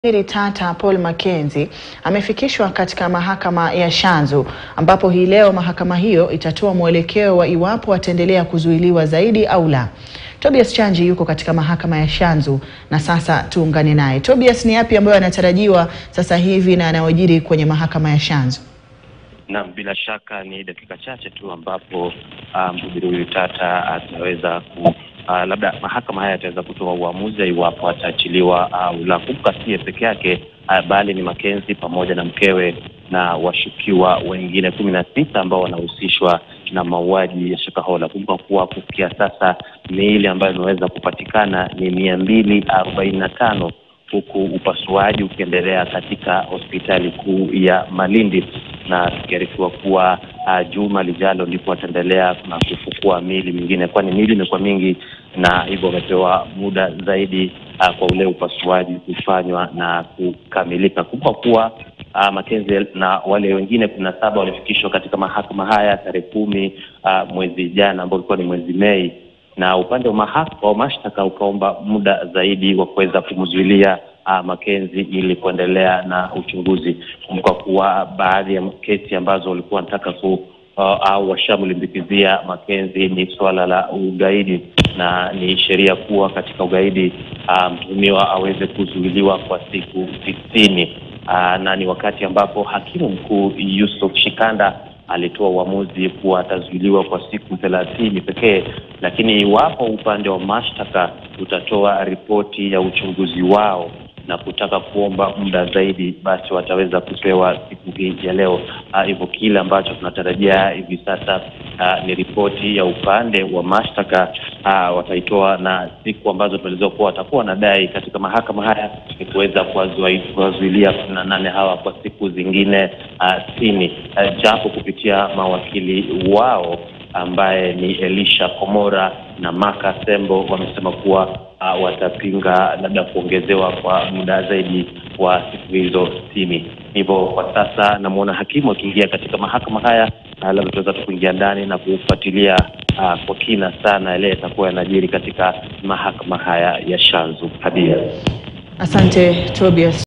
Waziri Tata Paul Mackenzie amefikishwa katika mahakama ya Shanzu ambapo hii leo mahakama hiyo itatoa mwelekeo wa iwapo ataendelea kuzuiliwa zaidi au la. Tobias Chanji yuko katika mahakama ya Shanzu na sasa tuungane naye. Tobias, ni yapi ambayo yanatarajiwa sasa hivi na yanayojiri kwenye mahakama ya Shanzu? Naam, bila shaka ni dakika chache tu ambapo mhubiri um, huyu Tata ataweza ku uh, labda mahakama haya ataweza kutoa uamuzi iwapo ataachiliwa au uh, la. Kumbuka siye peke yake uh, bali ni Mackenzie pamoja na mkewe na washukiwa wengine kumi na sita ambao wanahusishwa na mauaji ya Shakahola. Kumbuka kuwa kufikia sasa miili ambayo imeweza kupatikana ni mia mbili arobaini na tano huku upasuaji ukiendelea katika hospitali kuu ya Malindi na tukiarifiwa kuwa uh, juma lijalo ndipo wataendelea na kufukua miili mingine, kwani miili imekuwa mingi na hivyo wamepewa muda zaidi uh, kwa ule upasuaji kufanywa na kukamilika. Kumbuka kuwa uh, Mackenzie na wale wengine kumi na saba walifikishwa katika mahakama haya tarehe kumi uh, mwezi jana ambao ulikuwa ni mwezi Mei na upande wa mahakama wa mashtaka ukaomba muda zaidi wa kuweza kumzuilia uh, Mackenzie ili kuendelea na uchunguzi. Kumbuka kuwa baadhi ya kesi ambazo walikuwa wanataka ku uh, au washamlimbikizia Mackenzie ni suala la ugaidi, na ni sheria kuwa katika ugaidi mtuhumiwa um, aweze kuzuiliwa kwa siku tisini uh, na ni wakati ambapo hakimu mkuu Yusuf Shikanda alitoa uamuzi kuwa atazuiliwa kwa siku thelathini pekee, lakini iwapo upande wa mashtaka utatoa ripoti ya uchunguzi wao na kutaka kuomba muda zaidi, basi wataweza kupewa siku hii ya leo. Hivyo uh, kile ambacho tunatarajia hivi sasa uh, ni ripoti ya upande wa mashtaka uh, wataitoa, na siku ambazo tunaelezewa kuwa watakuwa wanadai katika mahakama haya ni kuweza kuwazuilia kumi na nane hawa kwa siku zingine sitini uh, uh, japo kupitia mawakili wao ambaye ni Elisha Komora na Maka Sembo wamesema kuwa uh, watapinga labda kuongezewa kwa muda zaidi wa siku hizo sitini. Hivyo kwa sasa namwona hakimu akiingia katika mahakama haya, uh, labda tunaweza tu kuingia ndani na kufuatilia uh, kwa kina sana yale yatakuwa yanajiri katika mahakama haya ya Shanzu. Hadia, asante Tobias.